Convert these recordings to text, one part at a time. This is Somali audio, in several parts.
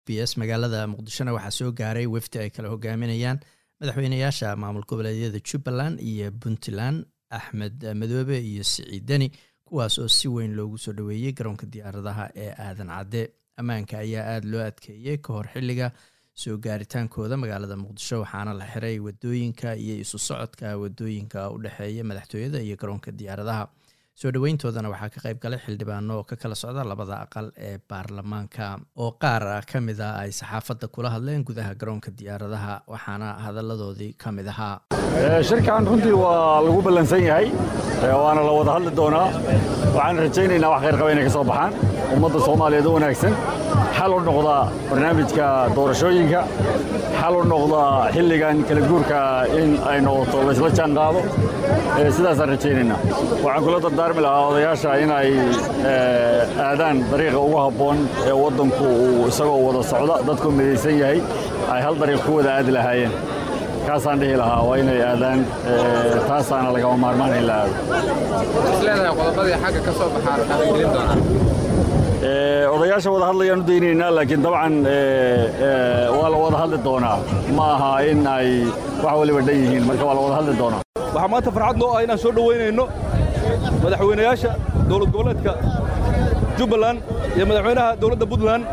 b s magaalada muqdishona waxaa soo gaaray wefdi ay kala hogaaminayaan madaxweynayaasha maamul goboleedyada jubbaland iyo puntland axmed madoobe iyo siciid deni kuwaas oo si weyn loogu soo dhoweeyey garoonka diyaaradaha ee aadan cadde ammaanka ayaa aada loo adkeeyey ka hor xilliga soo gaaritaankooda magaalada muqdisho waxaana la xiray wadooyinka iyo isu socodka wadooyinka u dhexeeya madaxtooyada iyo garoonka diyaaradaha soo dhoweyntoodana waxaa ka qayb galay xildhibaano oo ka kala socda labada aqal ee baarlamaanka oo qaar ka mid a ay saxaafadda kula hadleen gudaha garoonka diyaaradaha waxaana hadalladoodii ka mid ahaa shirkan runtii waa lagu ballansan yahay waana la wada hadli doonaa waxaan rajaynaynaa wax khayr qaba inay ka soo baxaan ummadda soomaaliyeed u wanaagsan xal u noqda barnaamijka doorashooyinka xal u noqda xilligan kala guurka in ay noqoto laysla jaan qaado sidaasaan rajaynaynaa waxaan kula dardaarmi lahaa odayaasha inay aadaan dariiqa ugu habboon ee waddanku uu isagoo wada socda dadku midaysan yahay ay hal dariiq ku wada aadi lahaayeen kaasaan dhihi lahaa waa inay aadaan taasaana lagama maarmaan in la aado isleedahay qodobadii xagga ka soo baxaa la dhaqangelin doonaa odayaasha wada hadlayaan u daynaynaa laakiin dabcan waa la wada hadli doonaa ma aha in ay wax waliba dhan yihiin marka waa la wada hadli doonaa waxaa maanta farxad noo ah inaan soo dhowaynayno madaxweynayaasha dowlad goboleedka jubbaland iyo madaxweynaha dowladda puntland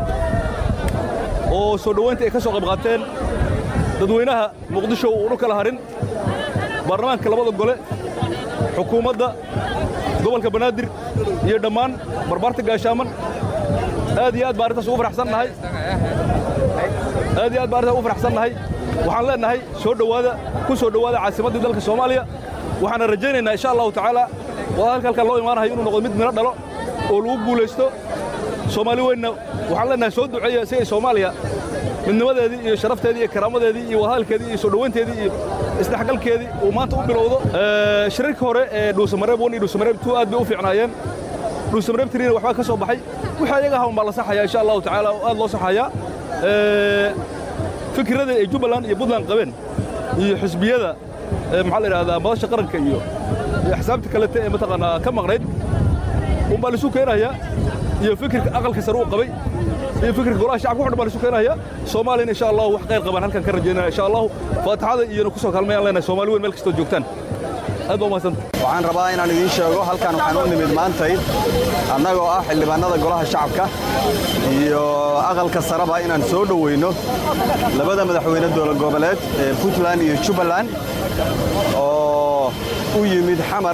oo soo dhowaynta ay ka soo qayb qaateen dadweynaha muqdisho uunu kala harin baarlamaanka labada gole xukuumadda gobolka banaadir iyo dhammaan barbaarta gaashaaman aad iyo aad baan arrintaas ugu faraxsannahay aad iyo aad baan arrintaas ugu faraxsannahay waxaan leennahay soo dhowaada ku soo dhowaada caasimaddii dalka soomaaliya waxaana rajaynaynaa insha allahu tacaala wadahadalka halkan loo imaanayo inuu noqdo mid midho dhalo oo lagu guulaysto soomaali weynna waxaan leennahay soo duceeya si ay soomaaliya midnimadeedii iyo sharafteedii iyo karaamadeedii iyo wadahadalkeedii iyo soo dhowaynteedii iyo isdhexgalkeedii uu maanta u bilowdo shirarkii hore ee dhuusamareeb one iyo dhuusamareeb two aad bay u fiicnaayeen dhuusamareeb tiriina waxbaa ka soo baxay wixii ayaga ahaun baa la saxayaa insha allahu tacaala oo aad loo saxayaa fikirada ay jubbaland iyo puntland qabeen iyo xisbiyada maxaa la yidhahdaa madasha qaranka iyo axsaabta kalete ee mataqaanaa ka maqnayd unbaa laisu keenayaa iyo fikirka aqalka sare uu qabay iyo fikirka golaha shacabka wuxu dhan baa laisu keenaya soomaaliyana insha allahu wax qayr qabaan halkan ka rajaynaya insha allahu faatixada iyona ku soo kaalmayaan leenahay soomaali weyn meel kastoo joogtaan aad baa umahadsanta waxaan rabaa inaan idiin sheego halkan waxaan u nimid maantay annagoo ah xildhibaannada golaha shacabka iyo aqalka sareba inaan soo dhoweyno labada madaxweyne dowlad goboleed ee puntland iyo jubbaland oo u yimid xamar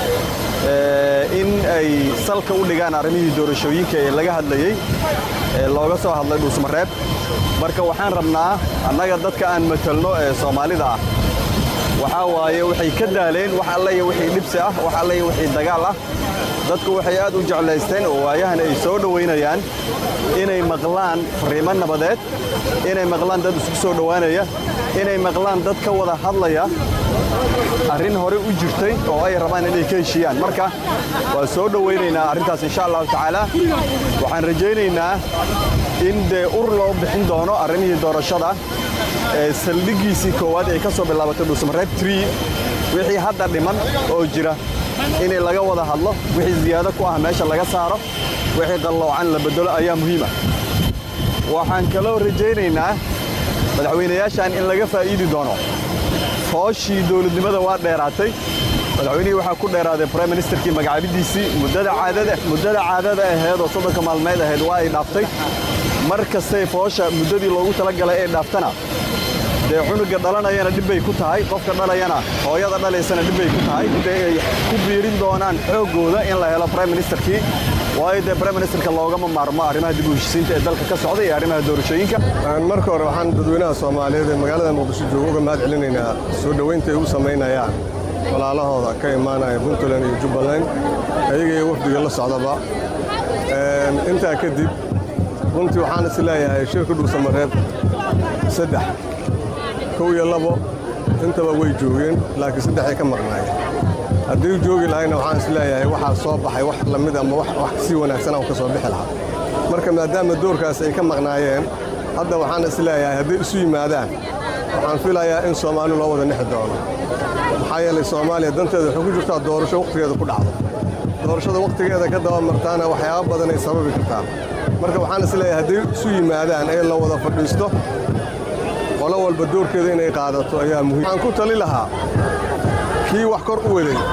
in ay salka u dhigaan arrimihii doorashooyinka ee laga hadlayey ee looga soo hadlay dhuusmareeb marka waxaan rabnaa annaga dadka aan matalno ee soomaalida ah waxaa waaye waxay ka daaleen wax allaya wixii dhibsi ah wax allaya wixii dagaal ah dadku waxay aad u jeclaysteen oo waayahan ay soo dhowaynayaan inay maqlaan fariimo nabadeed inay maqlaan dad isku soo dhowaanaya inay maqlaan dad ka wada hadlaya arrin hore u jirtay oo ay rabaan inay ka heshiiyaan marka waa soo dhowaynaynaa arrintaas insha allahu tacaala waxaan rajaynaynaa in dee ur loo bixin doono arrimihii doorashada ee saldhiggiisii koowaad ay ka soo bilaabatay dhuusamareeb tree wixii hadda dhiman oo jira inay laga wada hadlo wixii ziyaado ku ah meesha laga saaro wixii qalloocan la beddelo ayaa muhiima waxaan kaloo rajaynaynaa madaxweynayaashan in laga faa'iidi doono hooshii dowladnimada waa dheeraatay madaxweynihii waxaa ku dheeraaday brime ministerkii magacaabidiisii muddada caadada ahayd oo soddonka maalmeed ahayd waa ay dhaaftay mar kastay foosha muddadii loogu talagalay ee dhaaftana dee cunuga dhalanayana dhibbay ku tahay qofka dhalayana hooyada dhalaysana dhibbay ku tahay intay ay ku biirin doonaan xooggooda in la helo brime ministerkii waayo dee brime ministerka loogama maarmo arrimaha dib u heshisiinta ee dalka ka socda iyo arrimaha doorashooyinka marka hore waxaan dadweynaha soomaaliyeed ee magaalada muqdisho jooga uga mahad celinaynaa soo dhowaynta ay u samaynayaan walaalahooda ka imaanaya puntland iyo jubbaland ayaga iyo wafdiga la socdaba intaa kadib runtii waxaan is leeyahay shirka dhuusamareeb saddex kow iyo labo intaba way joogeen laakiin saddexay ka maqnaayeen haddii joogi lahayna waxaan is leeyahay waxaa soo baxay wax la mid ama wax si wanaagsan aan ka soo bixi lahaa marka maadaama doorkaas ay ka maqnaayeen hadda waxaan is leeyahay hadday isu yimaadaan waxaan filayaa in soomaali loo wada nexi doono maxaa yeelay soomaaliya danteeda waxay ku jirtaa doorasho wakhtigeeda ku dhacdo doorashada wakhtigeeda ka daba martaana waxyaaba badanay sababi kartaa marka waxaan isleeyahay hadday isu yimaadaan ee la wada fadhiisto qolo walba doorkeeda inay qaadato ayaa muhiim waxaan ku tali lahaa kii wax kor u waday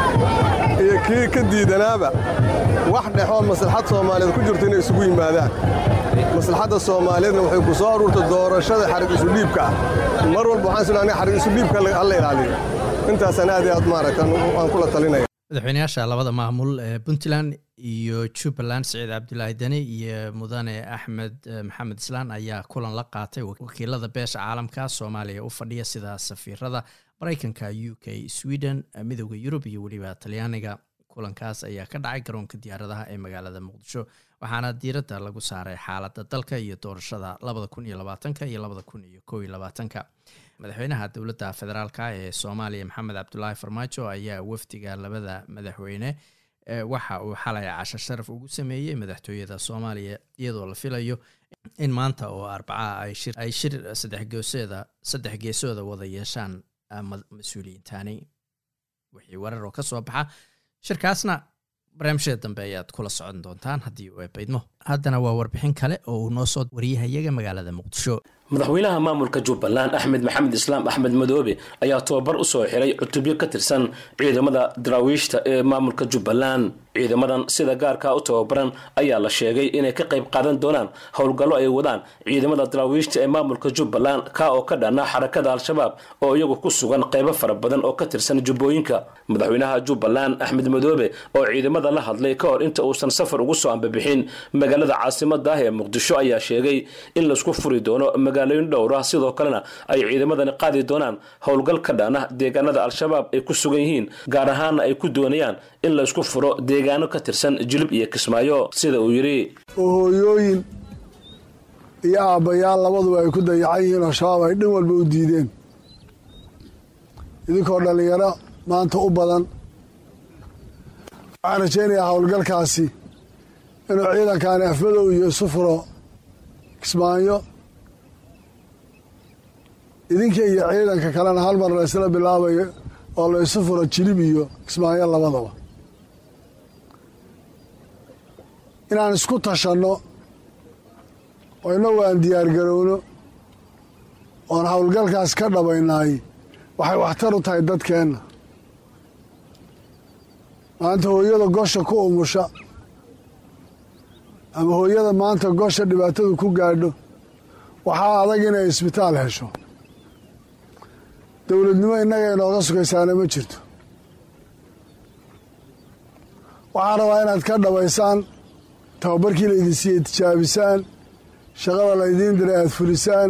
iyo kii ka diidanaaba wax dhexoo maslaxad soomaaliyeed ku jirto inay isugu yimaadaan maslaxadda soomaaliyeedna waxay ku soo aruurtay doorashada xarig isudhiibka ah mar walba waxaan isleeyahay xarig isudhiibka hala ilaaliyo intaasaan aad iyo aad maaragta aan kula talinaya madaxweynayaasha labada maamul ee puntland iyo jubbaland siciid cabdulaahi deni iyo mudane axmed maxamed islaan ayaa kulan la qaatay wakiilada beesha caalamka soomaaliya u fadhiya sida safiirada maraykanka u k sweden midooda yurub iyo weliba talyaaniga kulankaas ayaa ka dhacay garoonka diyaaradaha ee magaalada muqdisho waxaana diiradda lagu saaray xaaladda dalka iyo doorashada labada kun iyo labaatanka iyo labada kun iyo kow iyo labaatanka madaxweynaha dowladda federaalka ee soomaaliya maxamed cabdulaahi farmaajo ayaa wafdiga labada madaxweyne waxa uu xalay casho sharaf ugu sameeyey madaxtooyada soomaaliya iyadoo la filayo in maanta oo arbaca ay shir sadexgeesoda saddex geesooda wada yeeshaan mas-uuliyiintaani wixii warar oo ka soo baxa shirkaasna barnaamijyada dambe ayaad kula socon doontaan haddii uu eebaydmo haddana waa warbixin kale oo uu noo soo wariyahayaga magaalada muqdisho madaxweynaha maamulka jubbaland axmed maxamed islaam axmed madoobe ayaa tobabar u soo xiray cutubyo ka tirsan ciidamada daraawiishta ee maamulka jubbaland ciidamadan sida gaarkaa u tababaran ayaa la sheegay inay ka qayb qaadan doonaan howlgallo ay wadaan ciidamada daraawiishta ee maamulka jubbaland ka oo ka dhana xarakada al-shabaab oo iyagu ku sugan qaybo fara badan oo ka tirsan jubbooyinka madaxweynaha jubbaland axmed madoobe oo ciidamada la hadlay ka hor inta uusan safar ugu soo ambabixin magaalada caasimada ah ee muqdisho ayaa sheegay in laisku furi doono magaalooyin dhowr ah sidoo kalena ay ciidamadani qaadi doonaan howlgal ka dhana deegaanada al-shabaab ay ku sugan yihiin gaar ahaana ay ku doonayaan in laisku furo deegaano ka tirsan jilib iyo kismaayo sida uu yidhi oo hooyooyin iyo aabbayaal labaduba ay ku dayacan yihiin oo shabaab ay dhan walba u diideen idinkoo dhallinyaro maanta u badan waxaan rajaynayaa howlgalkaasi inuu ciidankaani afmadow iyo isu furo kismaayo idinka iyo ciidanka kalena hal mar la ysla bilaabayo oo la isu furo jilib iyo kismaayo labadaba inaan isku tashanno oo innagu aan diyaargarowno oon howlgalkaas ka dhabaynaay waxay waxtar u tahay dadkeenna maanta hooyada gosha ku umusha ama hooyada maanta gosha dhibaatadu ku gaadho waxaa adag inay isbitaal hesho dowladnimo innaga inooga sugaysaana ma jirto waxaan rabaa inaad ka dhabaysaan tababarkii laydin siiyey tijaabisaan shaqada laydiin diray aad fulisaan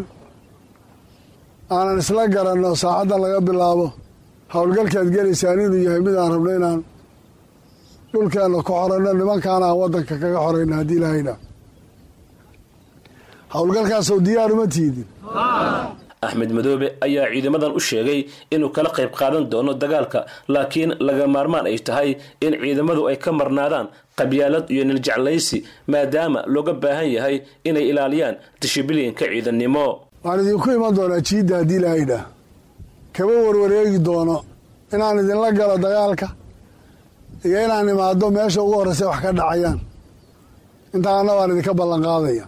aanan isla garanno saacaddan laga bilaabo howlgalkaad gelaysaan inuu yahay mid aan rabno inaan dhulkeenna ku xoranno nimankaana aan waddanka kaga xorayno haddii ilaahayna howlgalkaasoo diyaar uma tiidin axmed madoobe ayaa ciidamadan u sheegay inuu kala qayb qaadan doono dagaalka laakiin laga maarmaan ay tahay in ciidamadu ay ka marnaadaan qabyaalad iyo niljeclaysi maadaama looga baahan yahay inay ilaaliyaan dishibiliinka ciidannimo waxaan idinku iman doonaa jiidda haddii ilaahayidhaah kaba warwareegi doono inaan idinla galo dagaalka iyo inaan imaado meesha ugu horraysa wax ka dhacayaan intaana waan idinka ballanqaadaya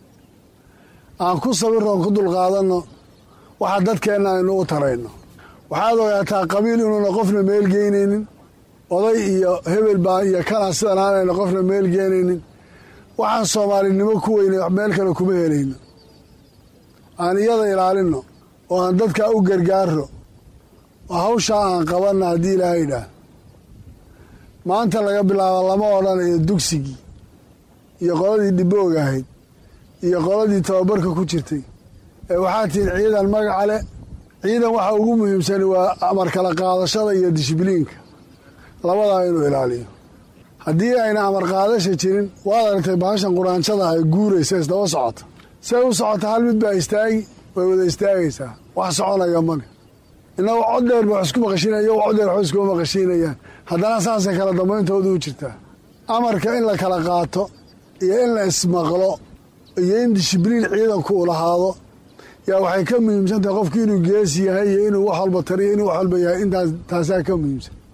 aan ku sawirroon ku dulqaadanno waxa dadkeenna aynu u tarayno waxaad ogaataa qabiil inuuna qofna meel geynaynin oday iyo hebel baa iyo kanaa sidan aanayna qofna meel geenaynin waxaan soomaalinimo ku weynay meel kale kuma helayno aan iyada ilaalinno oo aan dadkaa u gargaarro oo hawshaa aan qabanna haddii ilaahay idhaah maanta laga bilaabo lama odhanayo dugsigii iyo qoladii dhiboog ahayd iyo qoladii tababarka ku jirtay ee waxaa tihin ciidan magaca leh ciidan waxa ugu muhiimsani waa amar kala qaadashada iyo dishbiliinka labadaa inuu ilaaliyo haddii ayna amar qaadasha jirin waad aragtay bahashan quraanjada ay guuraysa isdaba socota say u socota hal mid baa istaagi way wada istaagaysaa wax soconaya male innagu cod dheer ba wax isku maqashiinaya iyagu cod dheer wax iskuma maqashiinayaan haddana saasay kala dambayntooda u jirtaa amarka in la kala qaato iyo in la ismaqlo iyo in dishibliin ciidanku u lahaado yaa waxay ka muhiimsan tahay qofku inuu geesi yahay iyo inuu wax walba tariyo inuu wax walba yahay intaas taasaa ka muhiimsan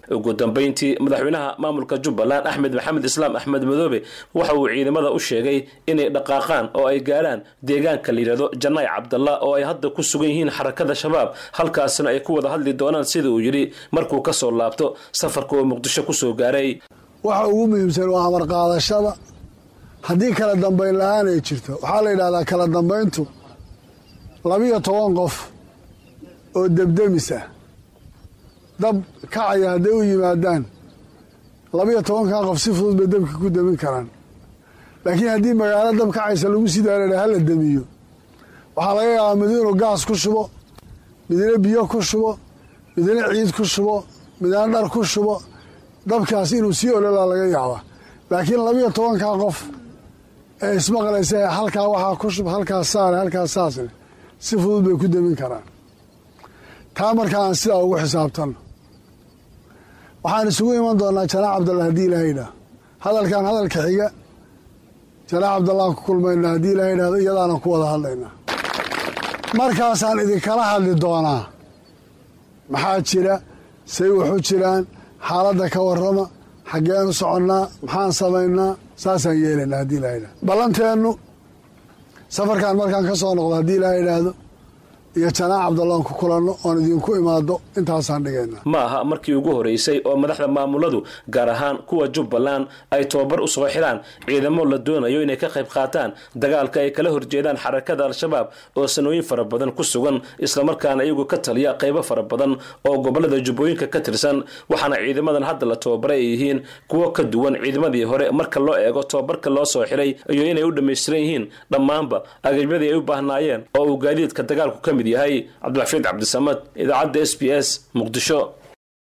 ugu dambeyntii madaxweynaha maamulka jubbaland axmed maxamed islaam axmed madoobe waxa uu ciidamada u sheegay inay dhaqaaqaan oo ay gaarhaan deegaanka la yidhahdo janaay cabdalla oo ay hadda ku sugan yihiin xarakada shabaab halkaasna ay ku wada hadli doonaan sida uu yidhi markuu ka soo laabto safarka oo muqdisho ku soo gaaray waxa ugu muhiimsan waa amar qaadashada haddii kala dambayn la-aan ay jirto waxaa la yidhahdaa kala dambayntu labiyo toban qof oo debdemis ah dab kacaya hadday u yimaadaan labiyo tobankan qof si fudud bay dabka ku demin karaan laakiin haddii magaalo dab kacaysa lagu sii daara hala demiyo waxaa laga yaabaa mid inuu gaas ku shubo midna biyo ku shubo midna ciid ku shubo midna dhar ku shubo dabkaas inuu sii ololaa laga yaabaa laakiin labiyo tobankaa qof ee ismaqlaysa halkaa waxaa ku shub halkaas saare halkaas saasne si fudud bay ku demin karaan taa markaa aan sidaa ugu xisaabtanno waxaan isugu iman doonaa janaax cabdalla haddii ilaha yidhaah hadalkan hadalka xiga janaax cabdallaan ku kulmaynaa haddii ilaha yidhahdo iyadaana ku wada hadlaynaa markaasaan idinkala hadli doonaa maxaa jira say waxu jiraan xaaladda ka warrama xaggeenu soconnaa maxaan samaynaa saasaan yeelaynaa haddii ilaha yidhahdo ballanteennu safarkan markaan ka soo noqdo haddii ilaha yidhaahdo iyo janaax cabdallaan ku kulanno oon idinku imaado intaasaan dhigaynaa ma aha markii ugu horeysay oo madaxda maamuladu gaar ahaan kuwa jubbaland ay tobabar u soo xiraan ciidamo la doonayo inay ka qayb qaataan dagaalka ay kala horjeedaan xarakada al-shabaab oo sanooyin fara badan ku sugan islamarkaana iyagu ka taliya qaybo fara badan oo gobolada jubbooyinka ka tirsan waxaana ciidamadan hadda la tobabaray ay yihiin kuwo ka duwan ciidamadii hore marka loo eego tobabarka loo soo xiray iyo inay u dhammaystiran yihiin dhammaanba agabyadii ay u baahnaayeen oo uu gaadiidka dagaalku ka mid yahay cabdilxafiid cabdisamad idaacadda s b s muqdisho